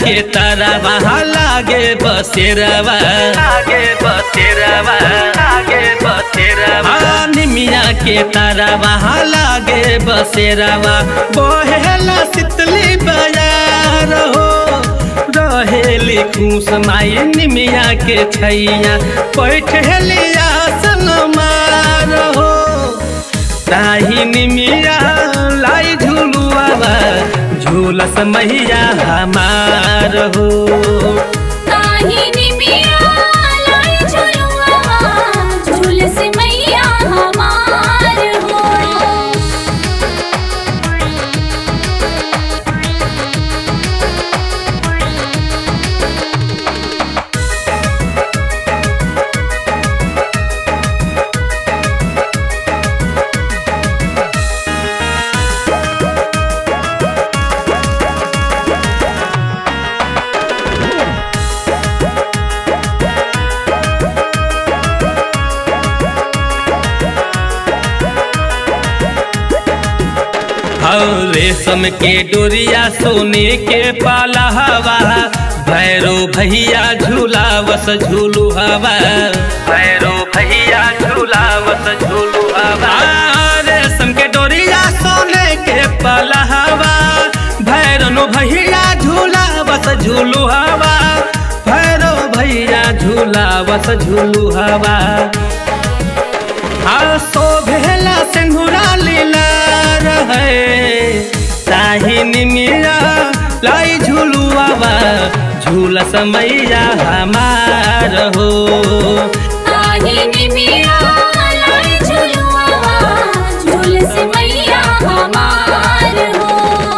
के तरवा लागे बसेरवा आगे बसेरवा आगे बसेरवा हाँ, निमिया के तरवा लागे बसेरवा बहेला सितली बजार हो रहेली खुश माई निमिया के छैया बैठेली आसन मार हो ताही निमिया लाई झुलुआवा झूलस मैया हमार हो ताहिनी मिया लाई झुलुआ झुलस मैया हमार हो और रेशम के डोरिया सोने के पाला हवा भैरो भैया झूलावस झूलू हवा भैरो भैया झूलावत झूलू हवा आ, रेशम के डोरिया सोने के पाला हवा भैरनो भैया झूलावस झूलू हवा भैरो भैया झूलावस झूलू हवा आ शोभेला सिंधुरा लीला रहे ताही निमिया लाई झुलुआवा झूला समैया हमार हो ताहिनी मिया लाई झुलुआ झुलस मैया हमार हो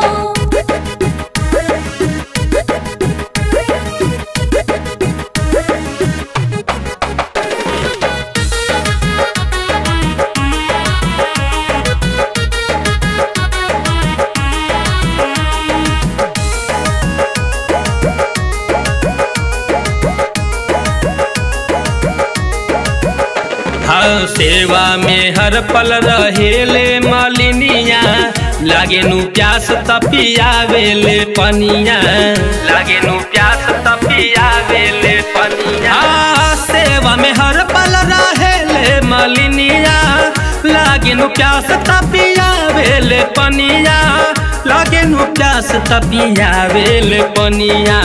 हाँ सेवा में हर पल रहेले मालिनिया लागे नु प्यास तपियावेले पनिया लागे नु प्यास तपिया वेले पनिया हाँ सेवा में हर पल रहेले मालिनिया लागे नु प्यास तपियावेले पनिया लागे नु प्यास तपियावेले पनिया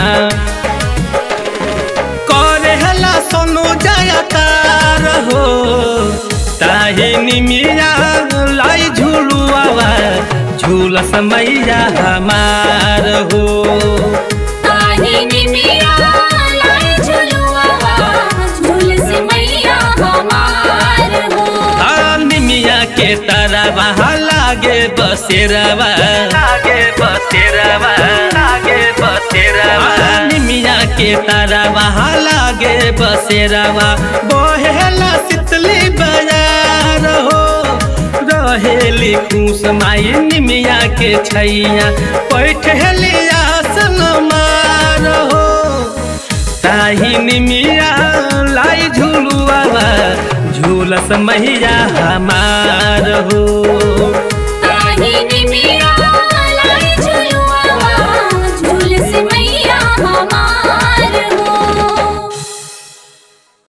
करे हला सोनू जयकार हो ताही निमिया लाई झुलुआवा झूला समैया हमार हो ताहिनी मिया लाई झुलुआ झुलस मैया हमार हो आ, निमिया के तरवा लागे बसेरवा आगे बसेरवा आगे बसेरवा आ, निमिया के तरवा लागे बसेरवा बहेला सितली बाजार हो रहेली खुश माई निमिया के छैया बैठेली आसन मार हो ताही निमिया लाई झुलुआवा झूलस मैया हमार हो